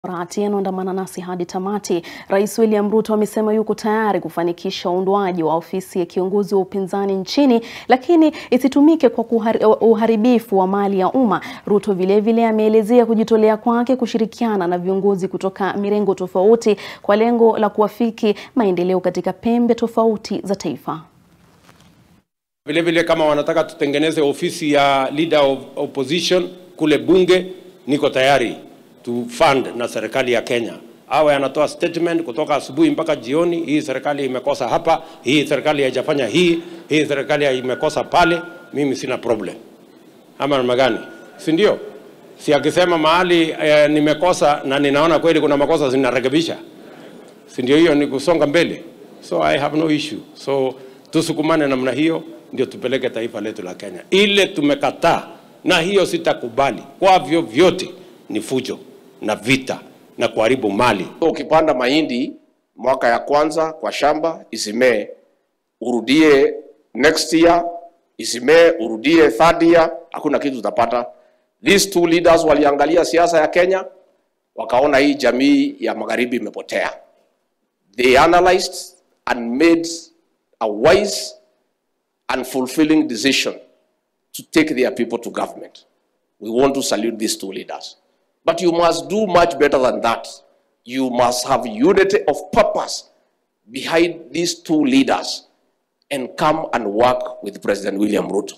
Rati anaandamana nasi hadi tamati. Rais William Ruto amesema yuko tayari kufanikisha uundwaji wa ofisi ya kiongozi wa upinzani nchini, lakini isitumike kwa kuhari, uharibifu wa mali ya umma. Ruto vilevile ameelezea kujitolea kwake kushirikiana na viongozi kutoka mirengo tofauti kwa lengo la kuafiki maendeleo katika pembe tofauti za taifa. Vile vile kama wanataka tutengeneze ofisi ya leader of opposition kule bunge, niko tayari to fund na serikali ya Kenya. Awe anatoa statement kutoka asubuhi mpaka jioni, hii serikali imekosa hapa, hii serikali haijafanya hii, hii serikali imekosa pale. Mimi sina problem, ama namna gani? Si ndio? Si akisema mahali eh, nimekosa na ninaona kweli kuna makosa zinarekebisha, si ndio? Hiyo ni kusonga mbele, so I have no issue. So tusukumane namna hiyo, ndio tupeleke taifa letu la Kenya. Ile tumekataa na hiyo sitakubali kwa vyovyote, ni fujo na vita na kuharibu mali. So, ukipanda mahindi mwaka ya kwanza kwa shamba isimee, urudie next year isimee, urudie third year, hakuna kitu utapata. These two leaders waliangalia siasa ya Kenya wakaona hii jamii ya magharibi imepotea. They analyzed and made a wise and fulfilling decision to take their people to government. We want to salute these two leaders. But you must do much better than that. You must have unity of purpose behind these two leaders and come and work with President William Ruto.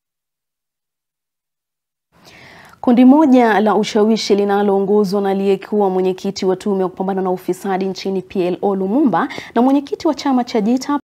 Kundi moja la ushawishi linaloongozwa na aliyekuwa mwenyekiti wa tume ya kupambana na ufisadi nchini PLO Lumumba na mwenyekiti wa chama cha Jita